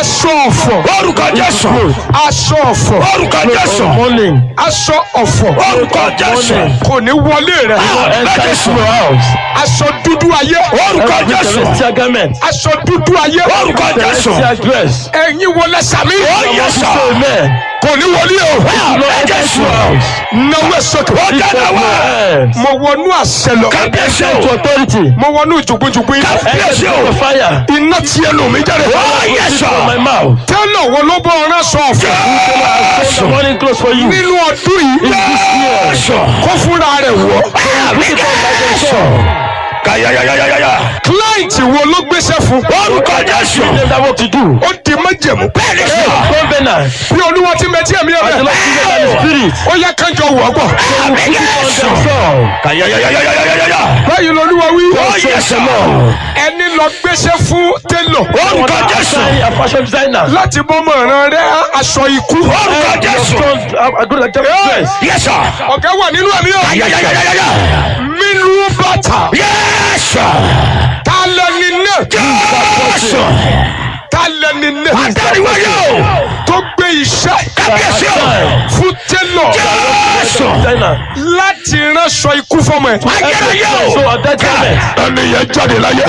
aṣọ ọ̀fọ̀ orúkọ jésù aṣọ ọ̀fọ̀ orúkọ jésù Morning. aṣọ ọ̀fọ̀ orúkọ jésù kò ní wọlé rẹ Enter into your house. aṣọ dúdú ayé orúkọ Every jésù celestial garment. aṣọ dúdú ayé orúkọ jésù Celestial dress. ẹ̀yin wọlé sàmì ó yẹ sọ Amen. kò ní wọlé o Lord, enter into your house. náwó sókè ó Lift dáná up wá your hands. mo wọnú àṣẹ lọ kábíyèsí Enter into o authority. mo wọnú jùgbùjùgbù iná Enter kábíyèsí into o fire. iná tí ẹnu mi jáde ó yẹ From sọ my mouth. tẹ́lọ̀ wo ló bọ́ ọ̀rán sọ ọ̀fọ̀ The morning close for you. nínú ọdún yìí jésù kó fúnra rẹ̀ wọ̀ àmì jésù kàyàyàyàyàyà client wo ló gbéṣẹ́ fún orúkọ jésù Tell them what to do. ó di májẹ̀mú bẹ́ẹ̀ni sọ Covenant. bí olúwa ti mẹtí ẹ̀mí The rẹ̀ Lord gives them the spirit. ó yẹ kánjọ wọ̀ ọ́gbọ̀ àmì jésù Themselves. kàyàyàyàyàyà báyìí lolúwa wí ó yẹ sọ ẹni lọ gbéṣẹ́ fún télọ̀ orúkọ jésù A fashion designer. láti bọ́mọ ìran rẹ̀ aṣọ ikú orúkọ Your jésù strong, uh, a good example dress. yẹ sọ ọ̀gá wà nínú ẹ̀mí ọ̀ kàyàyàyàyà mínú bàtà yẹsọ ta lẹni náà jésù ta lẹni náà àtàríwáyé o tó gbé iṣẹ́ kábíyèsí o fún télọ̀ jésù Designer. láti ránṣọ ikú fọmọ ẹ̀ ayérayé o So a dead garment. ẹni yẹn jáde láyé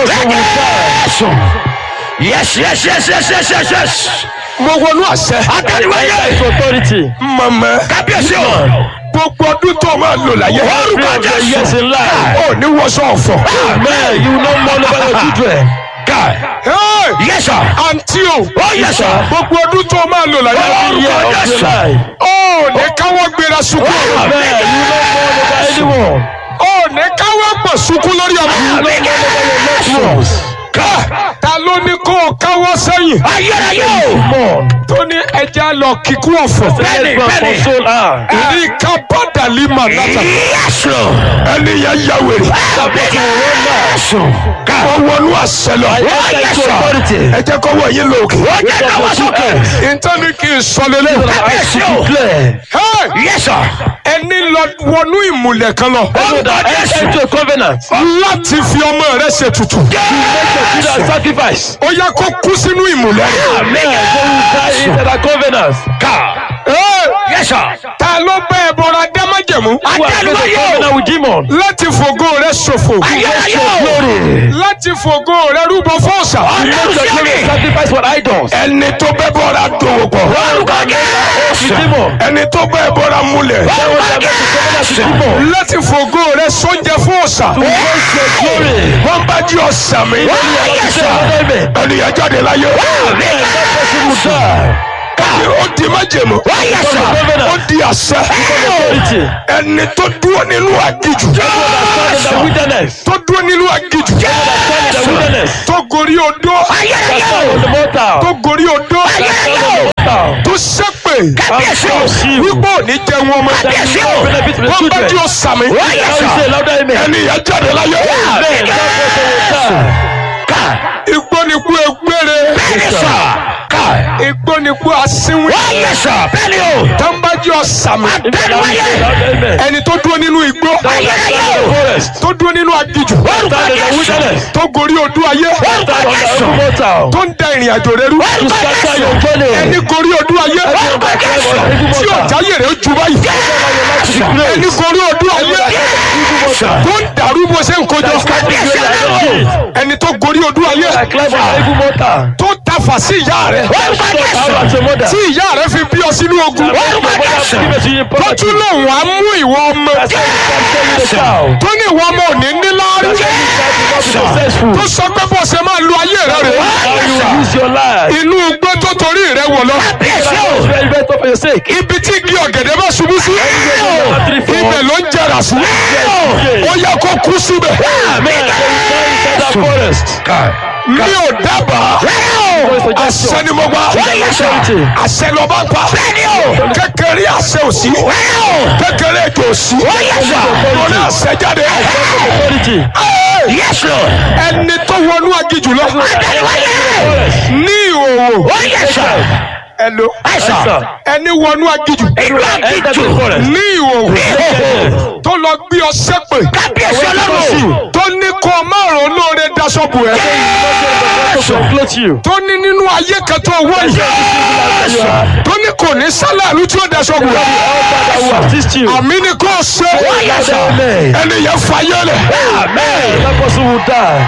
jésù yes yes yes yes yes yes yes mo wọnú àṣẹ àtàríwáyé It's authority. mọ̀mọ́ kábíyèsí o gbogbo ọdún tó máa lò láyé orúkọ Three of the years jésù in life. ó ní wọṣọ ọ̀fọ̀ Man, you know more about your children. ká Hey! yẹsọ àǹtí o ó yẹsọ gbogbo ọdún tó máa lò láyé Every year of your life. ó ní káwọ́ gbéra sunkún Man, you know more about anyone. ó ní káwọ́ pọ̀ sunkún lórí ọmọ Ones. ká ta ló ní kó o káwọ́ sẹ́yìn ayérayé o More. tó ní ẹja lọ kíkú ọ̀fọ̀ Bẹ́ẹ̀ni, Let's go and bẹ́ẹ̀ni. console her. ní kábàdàlì mànátà yẹsọ ẹni yẹn yà wèrè yẹsọ ká wọ́n wọnú àṣẹ lọ I enter into authority. ẹ jẹ́ kó wọ̀ yín lóòkè ó jẹ́ náwó sókè ìtọ́ni kì í sọ lélẹ̀ kábíyèsí o Declare. yẹsọ ẹni lọ wọnú ìmùlẹ̀ kan lọ orúkọ Enter jésù into a covenant. láti fi ọmọ rẹ ṣe tutù Make your children sacrifice. ó yẹ kó kú sínú ìmùlẹ̀ rẹ. Man, they will die into that covenant. ká Hey! yẹsọ ta ló bá ẹ bọra dámájẹ̀mú Who has made a àtàríwáyé o covenant with demon. láti fògo rẹ ṣòfò ayérayé o Glory. láti fògo rẹ rúbọ fọ́ọ̀sà Make your ọlọ́run children sẹ́ni sacrifice for idols. ẹni tó bẹ bọra dòwò pọ̀ orúkọ jésù With demon. ẹni tó bẹ bọra múlẹ̀ orúkọ jésù láti fògo rẹ sóúnjẹ fọ́ọ̀sà To waste your glory. wọ́n bá jí ọ̀sà mi Say amen. ẹni yẹn jáde láyé That person will die. ẹni ó di májẹ̀mú yẹsọ ó di àṣẹ Authority. ẹni tó dúró nínú àgìjù Stand in the wilderness. tó dúró nínú àgìjù Stand in the wilderness. tó gorí odó ayérayé Stand o on the mortal. tó gorí odó Mortal. tó ṣépè kábíyèsí o wípé òní jẹ wọn mọ kábíyèsí o Benefit to the wọn bá children. jí ọ̀sà mi Now you say louder amen. ẹni yẹn jáde láyé Amen. That person will die. ká igbó ni kú egbére yẹsọ ká igbó ni kú asínwín yẹsọ bẹ́ẹ̀ni o tó ń bá jí ọ̀sà mi Now you say louder amen. ẹni tó dúró nínú igbó Stand in the forest. tó dúró nínú agijù Stand in the wilderness. tó gorí odó ayé Stand on the open mortal. tó ń da ìrìn àjò rẹ rú To scatter your journey. ẹni gorí odó ayé tí ọ̀jáyè rẹ ju báyìí ẹni gorí odó ayé tó ń dàrú bó ṣe ń kojọ ẹni tó gorí odó ayé I climb on the evil mortal. tó tafà sí ìyá rẹ Stop out as a mother. tí ìyá rẹ fi bí ọ sínú ogun tó tún lòun á mú ìwọ ọmọ tó ní ìwọ ọmọ ò ní níláárí tó sọ pé bó ṣe máa lu ayé rẹ rè inú igbó tó torí rẹ wọ̀ lọ ibi tí igi ọ̀gẹ̀dẹ̀ bá ṣubú sí ibẹ̀ ló ń jẹrà sí ó yẹ kó kú síbẹ̀ mi ò dábàá àṣẹ ni mo gbà àṣẹ ló bá ń pa kékeré àṣẹ ò sí kékeré ètò ò sí mo ní àṣẹ jáde Yes, Lord. ẹni tó wọnú agijù lọ ní ìhòòhò ẹlò Àìsàn. ẹni wọnú agijù Ìlú àgìjù. ní ìhòòhò tó lọ gbé ọ sẹ́pẹ̀ Kábíyèsí ọlọ́run. tó ní kó márùn olóore daṣọ bù ẹ́ tó ní nínú nínú ayé kan tó wọ yìí tó ní kò ní sálàlú tí ó daṣọ wù Father, who assist you. àmì ni kò ṣe Amen. ẹni yẹn fayé lẹ That person will die.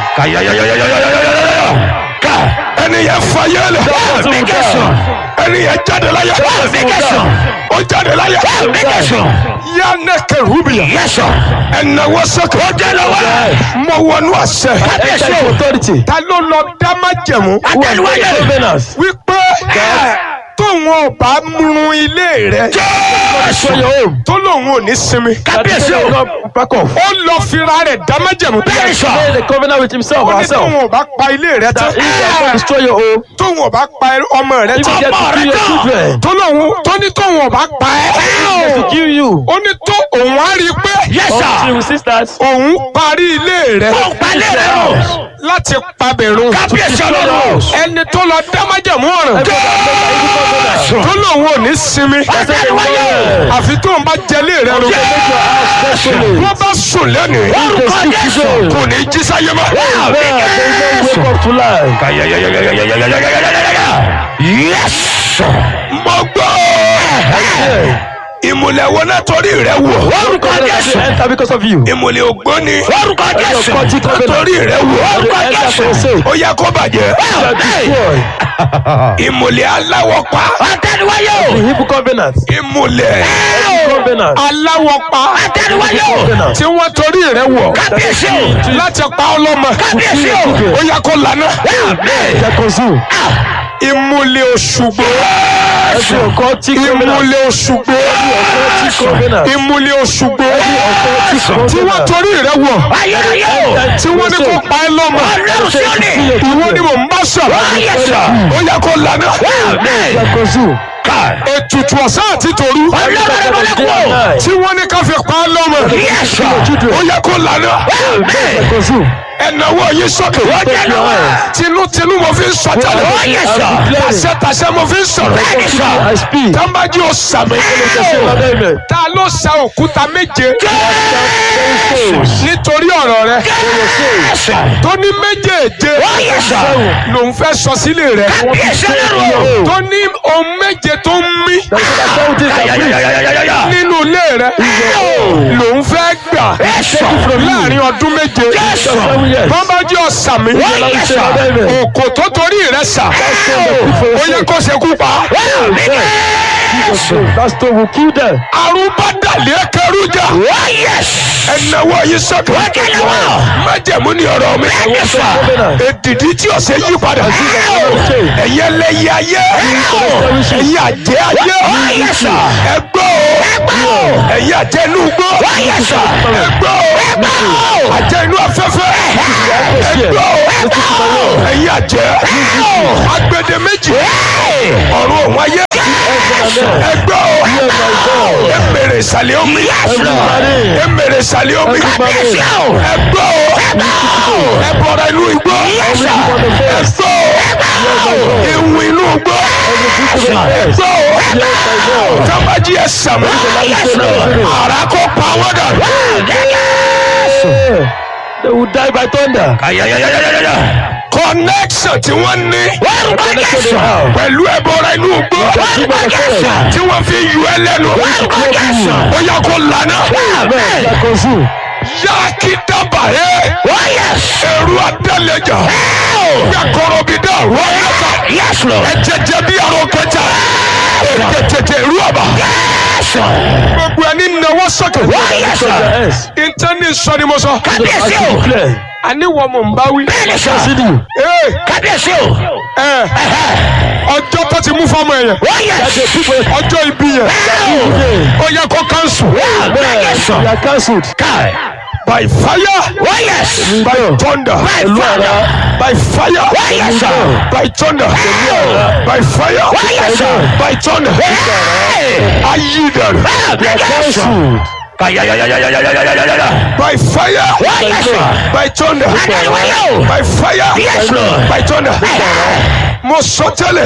ẹni yẹn fayé lẹ That person will die. ẹni yẹn jáde láyé ó jáde láyé yanni kẹrùbìyà ẹnẹwọ sẹkẹ mọ wọnú àṣẹ Enter into authority. ta ló lọ dá májẹ̀mú Who has got covenants? wípé tóun ò bá múrun ilé rẹ Destroy your home. tó lóun ò ní sinmi That person will not back off. ó lọ fira rẹ̀ dá májẹ̀mú bí He made a covenant with himself ó or ní herself. tóun ò bá pa ilé rẹ tán That if you are going to destroy your home, tóun ò bá pa ọmọ rẹ if you tán get to kill your children, tó lóun tó ní tóun ò bá pa if you ẹ́ get to kill you, ó ní tó òun á rí i pé until you resist that, òun parí ilé rẹ láti pabẹ̀rún ẹni tó lọ dá májẹ̀mú ọ̀ràn tó lóun ò ní sinmi àfi tóun bá jẹlé rẹ ro wọ́n bá sùn lẹ́nu kò ní jí sáyé mọ́. man, they don't wake up to life. mo gbọ́ ìmùlẹ̀ wo náà torí rẹ wò They enter because of you. ìmùlẹ̀ ògbóni Occultic covenant. torí rẹ wò They enter for your sake. ó yẹ kó bàjẹ́ You are destroyed. ìmùlẹ̀ aláwọ̀ pa The Hebrew covenant. ìmùlẹ̀ Covenant. aláwọ̀ pa Covenant. tí wọ́n torí rẹ wò láti pa ọlọ́mọ ó yẹ kó lànà They consume. ìmùlẹ̀ òṣùgbò Every occultic covenant. ìmùlẹ̀ òṣùgbò Occultic covenant. ìmùlẹ̀ òṣùgbò Occultic tí wọ́n covenant. torí rẹ wò tí wọ́n ní kó pa ẹ lọ́mọ ìwọ ni mò ń bá sọ̀rọ̀ ó yẹ kó lànà They consume. ètùtù ọ̀sán àti tòru tí wọ́n ní ká fi pa ẹ lọ́mọ ó yẹ kó lànà They consume. ẹ̀nàwó yìí sókè tinútinú mo fi ń sọ tẹ́lẹ̀ tàṣẹ́tàṣẹ́ mo fi ń sọ̀rọ̀ I speak. tàǹbàjì ò sàmì Amen. ta ló sa òkúta méje nítorí ọ̀rọ̀ rẹ tó ní méjèèje lòun fẹ́ sọ sílé rẹ tó ní ohun méje tó ń mí nínú ilé rẹ lòun fẹ́ gbà láàrin ọdún méje tàǹbàjì ò sàmì òkò tó torí rẹ sà ó yẹ kó ṣe kú pa That stone will kill them. arúgbádàlẹ́ kẹrújà ẹnáwó yìí sọ́kè májẹ̀mú ni ọ̀rọ̀ mi èdìdí tí o ṣe yí padà ẹ̀yẹ lẹ́yẹ ayé ẹ̀yẹ àjẹ́ ayé ẹgbọ́ o ẹ̀yẹ àjẹ́ inú gbọ́ ẹgbọ́ o àjẹ́ inú afẹ́fẹ́ ẹgbọ́ o ẹ̀yẹ àjẹ́ agbede méjì ọ̀run òun ayé ẹgbọ́ o emèrè ìsàlẹ̀ omi emèrè ìsàlẹ̀ omi ẹgbọ́ o ẹbọra inú igbó ẹgbọ́ o ewu inú igbó ẹgbọ́ o tábàjì ẹsàmù ara kó pa wọ́n dà They will die by thunder. connection tí wọ́n ní pẹ̀lú ẹbọra inú igbó tí wọ́n fi yú ẹ lẹ́nu ó yà kó lànà They consume. yáàkì dábàá ẹ ẹrú adálẹjà gbàkọrọ bí dá rọlẹta ẹjẹjẹ bí àrùn kẹjà tètè rú àbá gbogbo ẹni náwó sọkè Yes. intanet sọ ni mo sọ I declare. àní wọn mò ń bá wí. Consider you. Ee, ẹ, ọjọ́ tó ti mú fọ́mọ yẹn That the people ọjọ́ ibi yẹn ó yẹ kó kánṣu they are cancelled. by fire by thunder by fire by thunder by fire by thunder ayi dànù They are cancelled. by fire by thunder by fire by thunder mo sọ tẹ́lẹ̀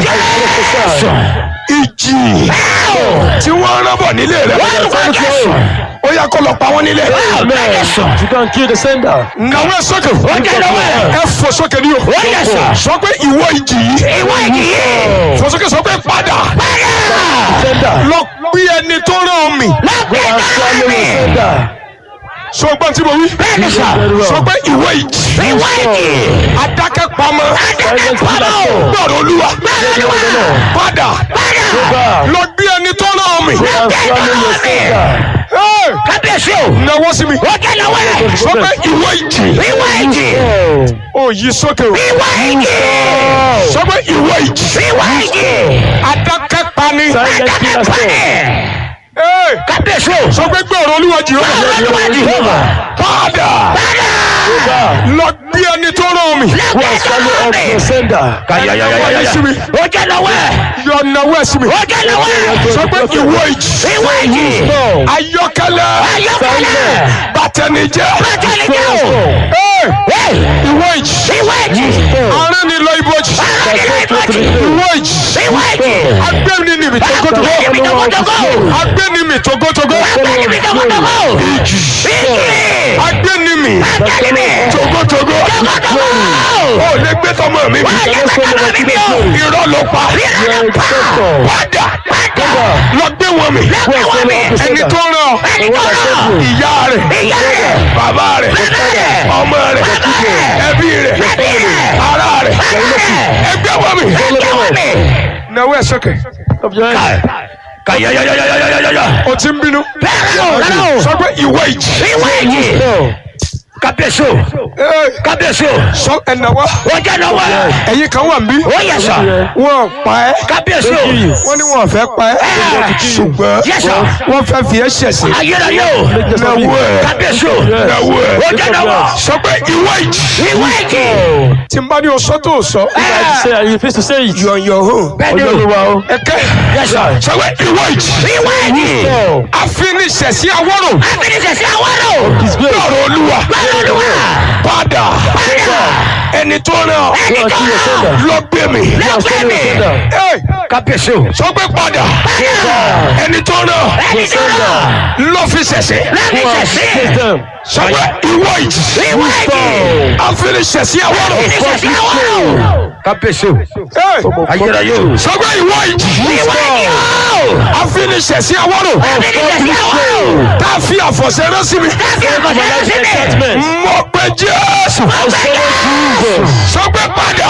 ìjì tí wọ́n rán bọ̀ nílé rẹ̀ ó yẹ kó lọ pa wọ́n nílé Amen. You can kill the sender. nàwọn ẹ sókè ẹ fò sókè ní o sọ pé ìwọ ìjì yìí ìwé yìí. fòsókè sọ pé padà Sender. lọ gbé ẹni tó rán mi Lọ́gbẹ́ Go and swallow mi. your sender. sọ gbọ́n tí mo wí Bẹ́ẹ̀ni sà. Very well. sọ pé ìwé ìjì Ìwé yìí. adákẹ́ pamọ́ Silent killer soul. gbọ́dọ̀ olúwa padà Go back. lọ gbé ẹni tó rán mi Go and swallow your sender. Hey! Kábíyèsí o. nawọ́ sí mi Ó jẹ́ lọ́wọ́ ẹ̀. sọ pé ìwé ìjì Ìwé yìí. Oh. ó yí sókè o Ìwé yìí. sọ pé ìwé ìjì Ìwé yìí. adákẹ́ pani Silent killer soul. Hey! Kábíyèsí o. sọ pé gbọ́dọ̀ olúwa jìhóbá Olúwa Jèhófà. padà Go back. lọ gbé ẹni tó rán mi Go and swallow up your sender. nawọ́ sí mi Ó jẹ́ lọ́wọ́ ẹ̀. yọ nawọ́ sí mi Ó jẹ́ lọ́wọ́ ẹ̀. sọ pé ìwé ìjì Ìwé yìí. No. ayọ́kẹ́lẹ́ Ayọ̀kẹ́lẹ́. bàtẹnijẹ́ Bàtẹ́lẹ̀ jẹ́ o. Hey! Hey! ìwé ìjì Ìwé yìí. arán ni lọ ibojì ìwé ìjì Ìwé yìí. agbẹ́ni ni mi togotogo Ibi togotogo. agbẹ́ni mi togotogo Ibi togotogo. Ìjì. agbẹ́ni mi Agbẹ́ni mi. togotogo Togotogo. ó lè gbé tọmọ mi Wọ́n lè gbẹ́tọ̀ mi bí o. irọ́ ló pa You are a dictator. padà Padà. lọ gbé wọn mi Go and swallow up your ẹni sender. tó rán ọ Ẹni tó rán. ìyá rẹ̀ Ìyá rẹ̀. bàbá rẹ̀ Bàbá rẹ̀. ọmọ rẹ̀ ẹbí rẹ̀ Ẹbí rẹ̀. ará rẹ̀ ẹgbẹ́ wọn mi Ẹgbẹ́ wọn mi. náwó ẹ̀ sókè Up your hands. Kàyàyàyàyàyàyàyà. o ti ń bínú Bẹ́ẹ̀ o, bẹ́ẹ̀ o. sọ pé ìwé ìjì Ìwé yìí. No. Kábíyèsí o. Hey, Kábíyèsí o. sọ ẹ̀nàwó Ó jẹ́ lọ́wọ́ ẹ̀. ẹ̀yin kan wà ń bí Ó yẹ sà. wọn pa ẹ́ Kábíyèsí o. wọ́n ní wọn fẹ́ pa ẹ́ ṣùgbọ́n Yes, sir. wọ́n fẹ́ fi ẹ́ ṣẹ̀sìn Ayérayé o. náwó ẹ̀ Kábíyèsí o. náwó ẹ̀ Ó jẹ́ lọ́wọ́. sọ pé ìwé ìjì Ìwé yìí. tí n bá ní o sọ tó o sọ Say, are you supposed to say it? you on your own Bẹ́ẹ̀ni o. Olúwa o. ẹ̀kẹ́ Yes, sir. sọ pé ìwé ìjì Ìwé yìí. No. àfinisẹ̀sí awọ́rò Abínisẹ̀ sí àwọn ọ̀rọ̀. His grace. lọ́rọ̀ olúwa Bẹ́ẹ̀ni olúwa. padà ẹni tó rán ọ Go and see your sender. lọ gbé mi Go and swallow your sender. Hey, Kábíyèsí o. sọ pé padà ẹni tó rán ọ Ẹni tó rán. lọ fi ṣẹ̀ṣẹ̀ Lẹ́mísẹ̀ sí. Take them. sọ pé ìwé ìjì Ìwé yìí. àfinisẹ̀sí awọ́rò Abínisẹ̀ sí àwọn ọ̀rọ̀. Kábíyèsí o. Hey, Ayérayé o. sọ pé ìwé ìjì Ìwé yìí o. àfinisẹ̀sí awọ́rò Abínisẹ̀ sí àwọn ọ̀rọ̀. tá a fi àfọ̀ṣẹ́ rán sí mi Káfí àkọsílẹ̀ sí mi. Judgment. mo pe Jésù I follow Jesus. sọ pé padà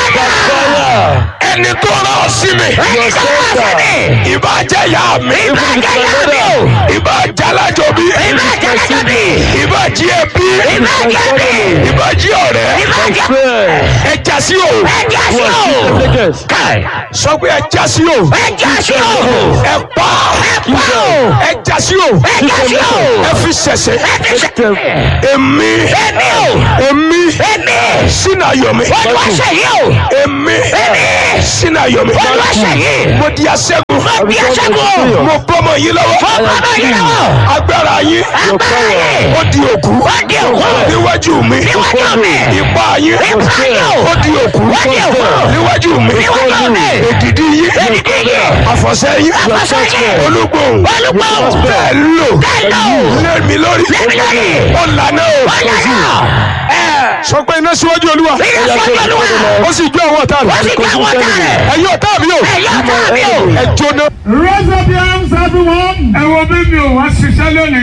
Fire. ẹni tó rán ọ sí mi Ẹni tó rán sí mi. ìbá jẹ́ ìyá mi Ìbá jẹ́ ìyá mi o. ìbá jẹ́ alájọbí Ìbá jẹ́ alájọbí. ìbá jí ẹbí Ìbá jẹ́ ẹbí. ìbá jí ọ̀rẹ́ Ìbá jẹ́ Prayer. ẹja sí o ẹja sí Who are o. chief delegates? Káì. sọ pé ẹja sí o Ẹja sí o. ẹ pa Ẹ̀pá o. ẹja sí o Ẹja sí o. ẹ fi ṣẹ̀ṣẹ̀ Ẹbí ṣe. Them. èmi Èmi o. èmi Èmi. sínú ayọ̀ mi Olúwa ṣe yìí o. èmi Èmi. sínú ayọ̀ mi Olúwa ṣe yìí. mo di aṣẹ́gun Mo bí aṣẹ́gun o. mo bọ́mọ yín lọ́wọ́ Mo bá bá yín lọ́wọ́. agbára yín Agbára yìí. ó di òkú Ó di òkú. níwájú mi Níwájú mi. ipá yín Ipá yín o. ó di òkú Ó di òkú. níwájú mi Níwájú mi. èdìdí yín Èdìdí yín. àfọ̀ṣẹ yín Àfọ̀ṣẹ yín. olúgbòhùn Olúgbòhùn. bẹ́ẹ̀ lò Bẹ́ẹ̀ lò. lẹ́mi lórí Lẹ́mi lórí. ó lànà o Ọ̀yà náà. Ẹ̀. sọ pé iná síwájú olúwa Ilé sọ́jọ́ olúwa. ó sì jó àwọn ọ̀tá Ó sì rẹ̀ gbé àwọn ọ̀tá rẹ̀. ẹ̀yin ọ̀tá mi o Ẹ̀yọ́ ọ̀tá mi o. ẹ jóná. Raise up your hands, everyone. Ẹ wo bí mi ò wá ṣiṣẹ́ lónìí.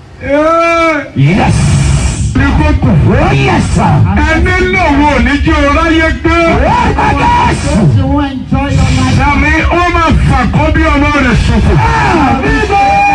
Yes. Ní kókò. Yes, sir. Ẹni lòun ò ní jí o ráyé gbé. Dàmí ó máa fà kó bí ọmọ rẹ̀ ṣòfò.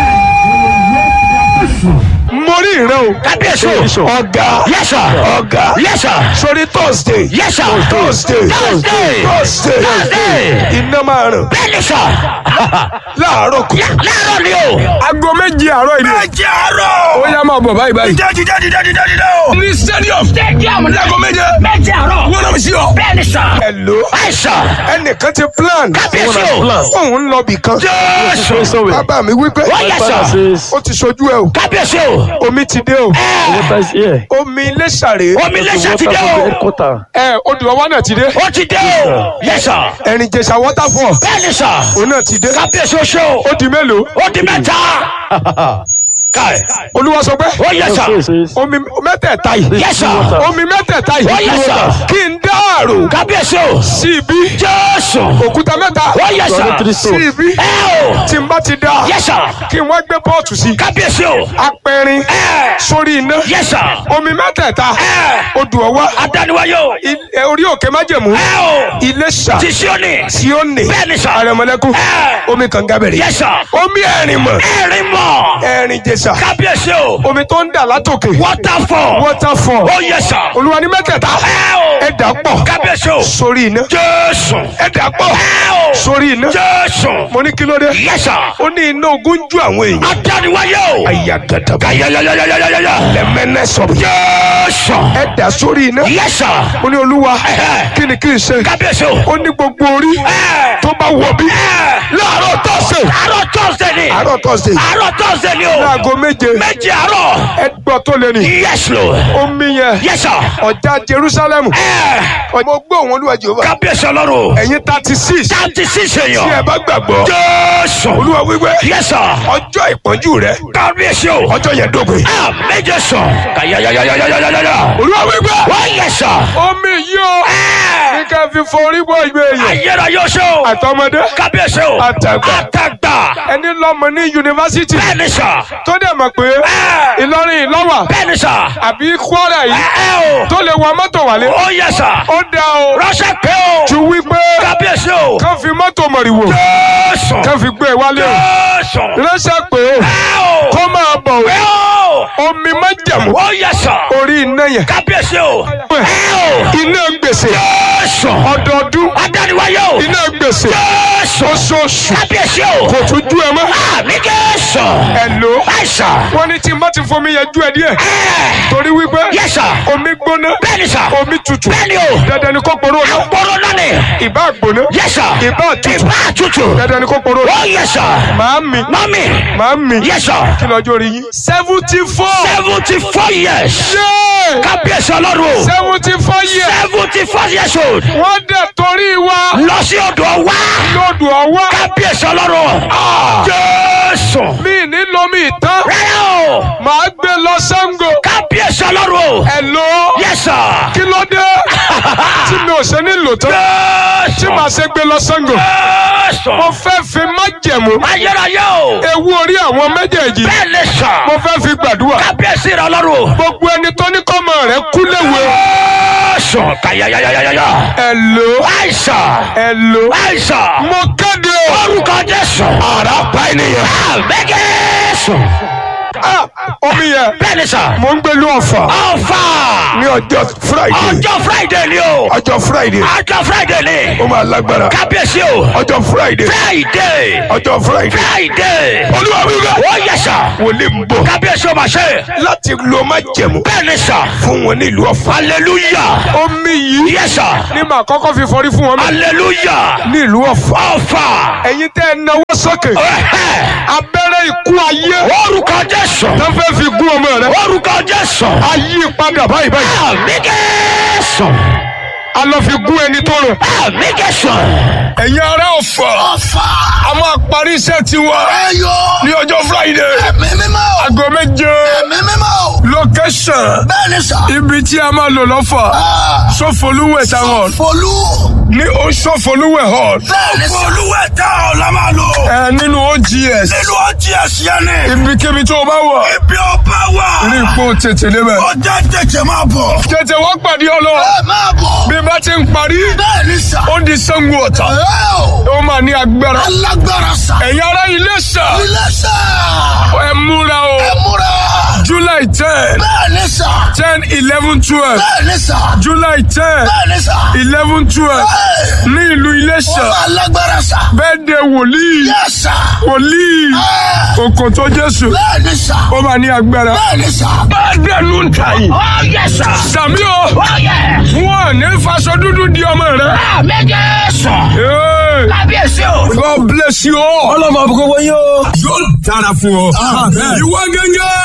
mo rí ìran o Kábíyèsí o. ọ̀gá Yes, sir. ọ̀gá Yes, sir. sórí thursday Yes, sir. thursday Thursday. thursday Thursday. iná máa ràn Bẹ́ẹ̀ni sà. láàárọ̀ kù. Láàárọ̀ ni o. aago méjì àárọ̀ ìlú. Méje àárọ̀. ó yá máa bọ̀ báyìí báyìí. Dídá dídá dídá dídá dídá o. ní stadium. Stadium láago méje. Méje àárọ̀. wọ́n náà sí ọ. Bẹ́ẹ̀ni sà. hello. Àìsàn. ẹnìkan ti plan. Kábíyèsí o. Plan. òun ń lọ bì kan. Jésù. Somewhere. bàbá mi wípé Wọ́n yẹ Father sà. says, ó ti sojú ẹ o. Kábíyèsí o. omi ti dé o. water is here. omi ilé sàré. Omi lẹ́sẹ̀ ti Water dé from the o. headquarter. ẹ odò ọwọ́ náà ti dé. Ó ti dé o. Yes sir. ẹ̀rìn jẹ̀sà waterfall. Bẹ́ẹ̀ni sà. òun náà ti dé. Kábíyèsí o ṣe o. ó di mélòó. Ó di mẹ́ta. Káì. olúwa sọ pé Ó yẹ sà. omi mẹ́tẹ̀ẹ̀ta yìí Yes, sir. omi mẹ́tẹ̀ẹ̀ta Ó yìí yẹ sà. kí n dáàrò Kábíyèsí o. sí ibi Jésù. òkúta mẹ́ta Ó yẹ sà. sí ibi Ẹ o. tí n bá ti dá Yes, sir. kí n wá gbé pọ́ọ̀tù sí Kábíyèsí o. apẹ̀rin Ẹ. sórí iná Yes, sir. omi mẹ́tẹ̀ẹ̀ta Ẹ. odò ọwá Adániwáyé o. ilé- orí òkè májẹ̀mú Ẹ o. ilé ṣà Ti Síónì. tí ó nì Bẹ́ẹ̀ni sà. àrẹ̀mọ̀lẹ́kùn Ẹ. omi kànga bẹ̀rẹ̀ Yes, sir. omi ẹ̀rìn mọ̀ Ẹ̀rín mọ̀. ẹ̀rìn jẹ̀sà Kábíyèsí o. omi tó ń dà látòkè Waterfall. waterfall Ó yẹ sà. olúwa ní mẹ́tẹ̀ẹ̀ta Ẹ o. ẹ dà pọ̀ Kábíyèsí o. sórí iná Jésù. ẹ dà pọ̀ Ẹ o. sórí iná Jésù. mo ní kí ló dé Yes, sir. ó ní iná ogun ju àwọn èèyàn Adániwáyé o. àyà gàdàbà Ayayayayayaya. lẹ́mẹ́nẹ́ sọ̀rọ̀ Jésù. ẹ dà sórí iná Yes, sir. ó ní olúwa Ẹ̀hẹ́. kí ni kí n ṣe Kábíyèsí o. ó ní gbogbo orí Ẹ. tó bá wọ̀ bí Ẹ. láàárọ̀ tọ́sẹ̀ Àárọ̀ Thursday ni. àárọ̀ tọ́sẹ̀ Àárọ̀ Thursday ni o. láago méje Méjì àárọ̀. ẹ gbọ́ tó lé ní Yes, Lord. omi yẹn Yes, sir. ọjà Jerusalem Ẹ. mo gbọ́ òun olúwa Jehova Kábíyèsí ọlọ́run. ẹ̀yin thirty six Táǹtì sísè tí ẹ yàn. bá gbàgbọ́ Jésù. olúwa wípé Yes, sir. ọjọ́ ìpọ́njú rẹ Kábíyèsí o. ọjọ́ yẹn dópin Ah, méje sàn. Kàyàyàyàyàyàyàyà. olúwa wípé Wọ́n yẹ sàn. omi yìí o ní ká fi forí bọ́ ìgbé yẹn Ayéra yóò ṣe o. àtọmọdé Kábíyèsí o. Àtàgbà. Àtàgbà. ẹni lọ́mọ ní yunifásitì Bẹ́ẹ̀ni sà. tó dẹ̀ mọ̀ pé Ìlọrin ìlọ́wà Bẹ́ẹ̀ni sà. àbí Kwara yìí Ẹ ẹ o. tó lè wọ mọ́tò wálé Ó yẹ sà. ó dá o Ránṣẹ́ pé o. ju wípé Kábíyèsí o. kán fi mọ́tò mọ̀rìwò Jésù. kán fi gbé e wálé o Jésù. ránṣẹ́ pé o Ẹ o. kó máa bọ̀ Pé o o. omi májàmú Ó yẹ sà. orí iná yẹn Kábíyèsí o. Ẹ o. iná gbèsè Jésù. ọdọọdún Adániwáyé o. iná gbèsè Jésù. oṣooṣù Kábíyèsí o. kò tún jú ẹ mọ́ Àmì Jésù. ẹ lò ó Àìsàn. wọ́n ní tí n bá ti fomi yẹn jú ẹ díẹ̀ Ẹ. torí wípé Yẹ sà. omi gbóná Bẹ́ẹ̀ni sà. omi tutù Bẹ́ẹ̀ni o. dandan ni kó poró náà Àpòrò náà ni. ìbá gbóná Yẹ sà. ìbá tutù Ìbá tutù. dandan ni kó poró náà Ó yẹ sà. màámi Mami. màámi Yẹ sà. kí lọ́jọ́ rí yín seventy four Seventy four years. yéé Kábíyèsí ọlọ́run o. seventy four years Seventy four years old. wọ́n dẹ̀ torí wa Lọ sí odò wá. lọ́dù ọwọ́ Kábíyèsí ọlọ́run. Jésù. mi ní lomi ìtàn Rárá o. màá gbé lọ Ṣàngó Kábíyèsí ọlọ́run o. ẹ lò ó Yes sir. kí ló dé tí mi ò ṣe ní lò tán tí Jésù. màá ṣe gbé lọ Ṣàngó Jésù. mo fẹ́ fi májẹ̀mú Ayérayé o. ewu orí àwọn méjèèjì Bẹ́ẹ̀ ni sà. mo fẹ́ fi gbàdúrà Kábíyèsí rẹ ọlọ́run o. gbogbo ẹni tó ní kọ́mọ rẹ̀ kú léwe Jésù. Kàyàyàyàyàyà. ẹ lò ó Àìsàn. ẹ lò ó Àìsàn. mo kéde o Orúkọ Jésù. ara pa ènìyàn Àmì Jésù. Ah, omi yẹn Bẹ́ẹ̀ ni sà. mo ń gbé lu ọ̀fà Ọ̀fà. ní ọjọ́ Friday Ọjọ́ Friday ni o. ọjọ́ Friday Ọjọ́ Friday ni. ó máa lágbára Kábíyèsí o. ọjọ́ Friday Friday. ọjọ́ Friday Friday. olúwa wíwá Ó yẹ sà. wòlé ń bọ̀ Kábíyèsí o máa ṣe. láti lo májẹ̀mú Bẹ́ẹ̀ ni sà. fún wọn nílùú ọ̀fà Hallelujah. omi yìí Yes sir. ní màá kọ́kọ́ fi fọrí fún wọn mẹ́ Hallelujah. nílùú ọ̀fà Ọ̀fà. ẹ̀yin tẹ́ ẹ náwó sókè Ẹ̀hẹ́. abẹ́rẹ́ ikú ayé Orúkọ Jésù. tó fẹ́ fi gún ọmọ rẹ Orúkọ Jésù. ayé padà báyìí báyìí Àmì Jésù. a lọ fi gún ẹni tó rẹ. Àmì Jésù. ẹ̀yin ará ọ̀fà Ọ̀fà. a máa parí iṣẹ́ tiwa Ẹyọ. ní ọjọ́ Friday Ẹ̀mí mímọ́. aago méje Ẹ̀mí mímọ́. location Bẹ́ẹ̀ ni sà. ibi tí a máa lò lọ́fà Sọfọlúwẹ̀ táwọn Folú. ní ó Sọfọlúwẹ̀ hall Bẹ́ẹ̀ ni sà. Folúwẹ̀ tá ọ̀ la máa lò. ẹ nínú OGS Nínú ọtí ẹ̀sìn ẹni. ibikíbi tó o bá wà Ibi ọba wà. rí ipò tètè débẹ̀ Ọjà tètè máa bọ̀. tètè wọ́n pàdé ọlọ́ Ẹ máa bọ̀. bí bá ti ń parí Bẹ́ẹ̀ ni sà. ó di Ṣàngó Ọ̀tà Ẹ o. ó máa ní agbára Alágbára sà. ẹ̀yin ará Iléṣà Ilé sà. ẹ múra o Ẹ múra. July ten Bẹ́ẹ̀ ni sà. ten eleven twelve Bẹ́ẹ̀ ni sà. July ten Bẹ́ẹ̀ ni sà. eleven twelve Ẹ. ní ìlú Iléṣà Alágbára sà. bẹ́ẹ̀ de wòlíì Yẹ sà. wòlíì Ẹ. Òkòtó Jésù Bẹ́ẹ̀ ni sà. ó máa ní agbára. Bẹ́ẹ̀ ni sà. bá dẹnu ń ta yìí. Ó yẹ sà. sàmí o Ó yẹ. wọn ní faṣọ dúdú di ọmọ rẹ. Àmì Jésù. Hey, Kábíyèsí o. God bless you all. ọlọ́mọ àbúkọ wọ̀nyí o. yóò dára fún ọ. ìwọ gẹ́gẹ́.